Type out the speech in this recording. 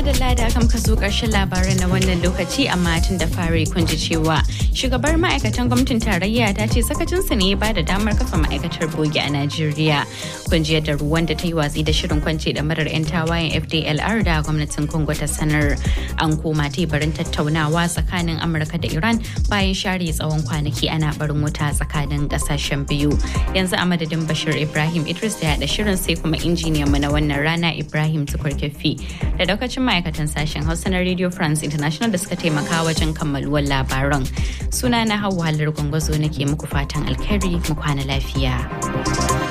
madalla da aka muka zo ƙarshen labaran na wannan lokaci amma tun da fari kun ji cewa shugabar ma'aikatan gwamnatin tarayya ta ce sakacinsu ne ba da damar kafa ma'aikatar bogi a Najeriya. Kun ji yadda ruwan da ta yi watsi da shirin kwance da marar 'yan tawayen FDLR da gwamnatin Congo ta sanar an koma teburin tattaunawa tsakanin Amurka da Iran bayan share tsawon kwanaki ana barin wuta tsakanin ƙasashen biyu. Yanzu a madadin Bashir Ibrahim Idris da yaɗa shirin sai kuma injiniyan mu na wannan rana Ibrahim Tukurkefi da daukacin ma'aikatan sashen Hausa na Radio France International da suka taimaka wajen kammaluwar labaran. Suna na Hauwa Halar Gwangwazo nake muku fatan alkhairi mu kwana lafiya.